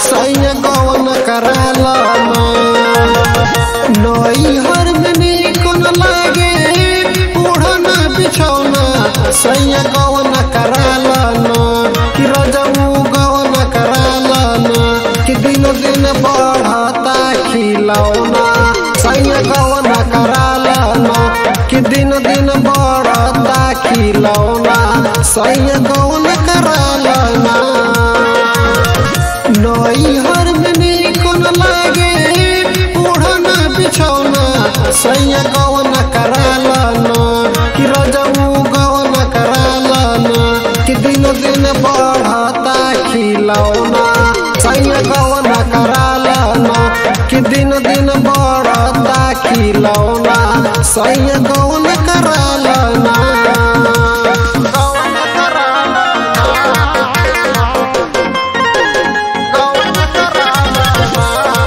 सैया गवन कराला नई हर में निकन लागे ओढ़ना बिछौना सैया गवन कराला कि रजऊ गवन कराला कि दिन दिन बढ़ता खिलौना सैया गवन कराला कि दिन दिन बढ़ता खिलौना सैया गवन कराला नई हर में निकन लागे ओढ़ना बिछौना सैया गवन कराला कि रजऊ गवन कराला कि दिन दिन बढ़ता खिलौना सैया गवन कराला कि दिन दिन बढ़ता खिलौना सैया गवन कराला गवन कराला गवन कराला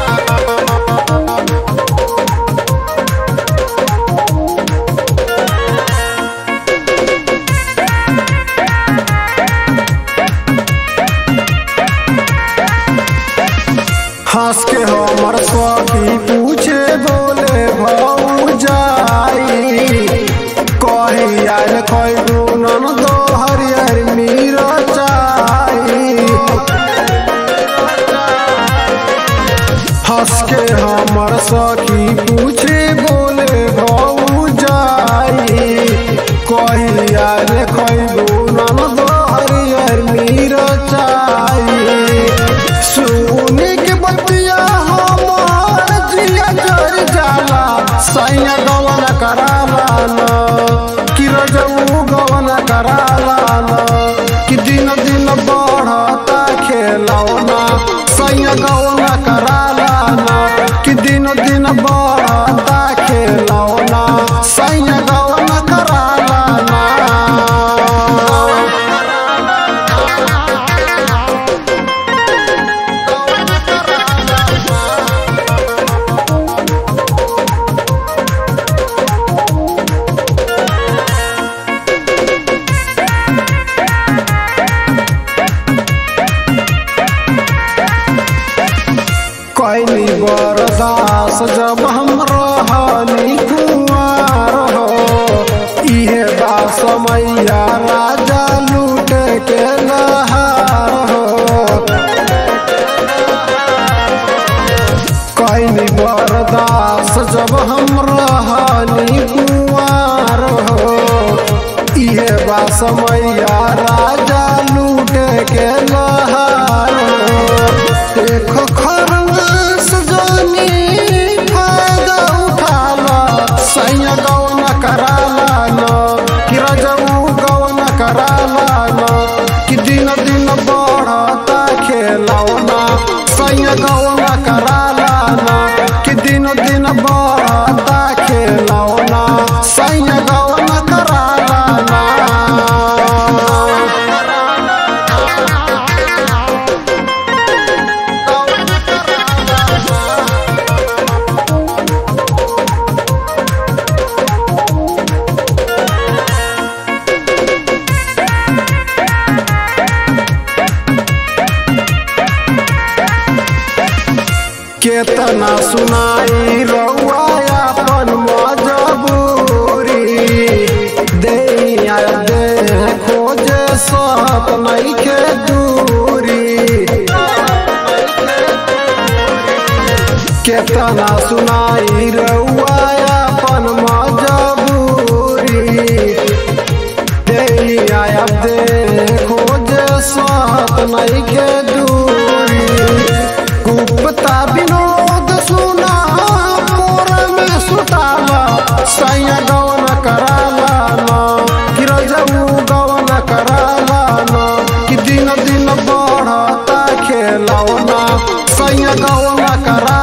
हंस के हमर सखी पूछे बोले भौ जाई कही आयल खैबू नन दो हरियर मीर चाई हंस के हमर सखी पूछे बोले भौ जाई कही आयल खैबू नन दो हरियर मीर चाई सुने के बतिया हमार जिया जर जाला सैया गवन कराला न कि रजऊ गवन कराला न कि दिन दिन बढ़ता खेलौना सैया गवन कराला न कि दिन दिन बढ़ता खेलौना सैया गवन कराला न कैली बरदास जब हम रहनी कुमार हो इहे बा समैया राजा लूट के लहार हो कैली बरदास जब हम रहनी कुमार हो इहे बा समैया राजा लूट के लहार हो देखो खरवास जानी फायदा उठाला सैया गौन कराला न कि रजऊ गौन कराला न कि दिन दिन बढ़ता खेलौना सैया गौन कराला न कि दिन दिन बढ़ता खेलौना सैया गौन कराला न केतना सुनाई रउआ अपन मजबूरी दैया दे खोजे सत नइखे दूरी केतना सुनाई रउआ अपन मजबूरी दैया दे खोजे सत नइखे दूरी गुप्ता विनोद सुना पोर में सुताला सैया गवन कराला न कि रजऊ गवन कराला न कि दिन दिन बढ़ता खेलौना सैया गवन करा